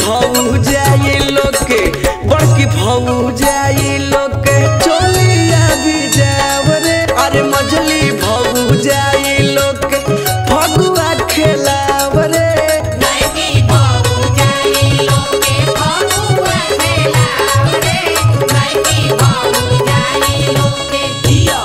भौजाई लोग के बड़की भौजाई लोग के चोलिया भी जाव रे अरे मझली भौजाई लोग के फगुआ खेलाव रे नैकी बाबू जाई लोके फगुआ खेलावरे नैकी बाबू जाई लोके जिया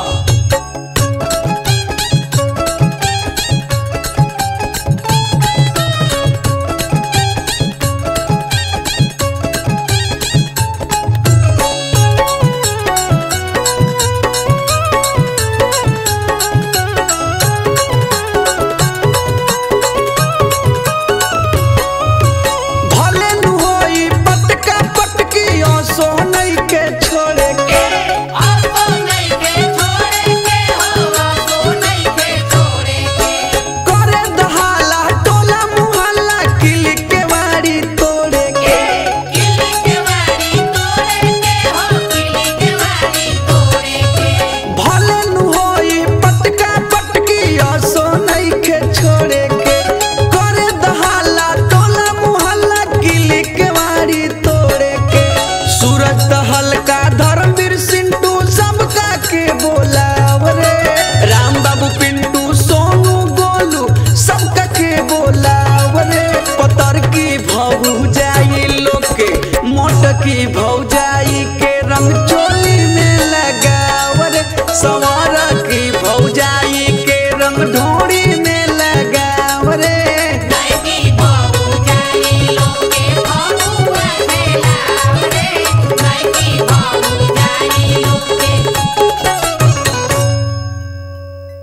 भले नु होई पटका पटकी ओसो नहीं के छोड़े के आपको नहीं के छोड़े के हो आपको नहीं के छोड़े के करे दहाला टोला मुहल्ला किली के वाड़ी तोड़े के किली के वाली तोड़े के हो किली के वाली तोड़े के भले नु होई पटका पटकी ओसो नहीं के छोड़े के करे दहाला टोला मुहल्ला किली के वाड़ी तोड़े के सूरज दहल का धर्मवीर सिंटू सबका के बोलाव रे राम बाबू पिंटू सोनू गोलू सबका के बोलाव रे पतर की भौजाई लोग के मोट की भौजाई के रंग चोली में लगाव रे सवारा